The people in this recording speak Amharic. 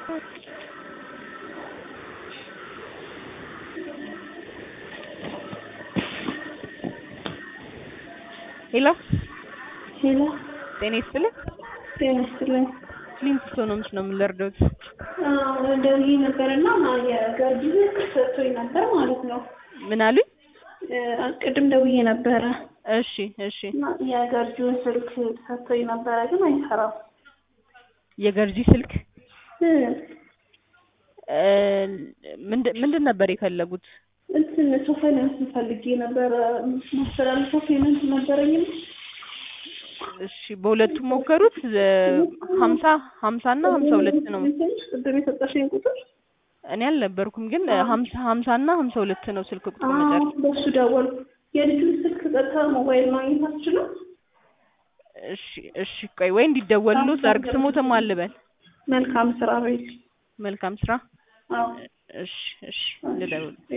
ሄሎ ሄሎ ጤና ይስጥልኝ። ጤና ይስጥልኝ። ሊንክስቶ ነው ምስ ነው የምንለርደውት ደውዬ ነበርና የገርጂ ሰጥቶኝ ነበር ማለት ነው። ምን አሉኝ? ቅድም ደውዬ ነበረ እሺ እሺ። እና የገርጂውን ስልክ ሰጥቶኝ ነበረ ግን አይሰራም። የገርጂ ስልክ እ እ ምንድን ምንድን ነበር የፈለጉት? እንትን ሰው ፋይናንስ ፈልጌ ነበረ ማስተላለፈው ፔመንት ነበረኝም እሺ በሁለቱም ሞከሩት። ሀምሳ ሀምሳ እና ሀምሳ ሁለት ነው። ቅድም የሰጠሽኝ ቁጥር እኔ አልነበርኩም ግን ሀምሳ ሀምሳ እና ሀምሳ ሁለት ነው ስልክ ቁጥር መጨረሻ። በሱ ደወልኩ። የልጁን ስልክ ቀጥታ ሞባይል ማግኘት አትችልም? እሺ እሺ ቆይ ወይ እንዲደወሉት ላድርግ። ስሞትም አልበል መልካም ስራ በይል። መልካም ስራ። አዎ እሺ እሺ ልደውል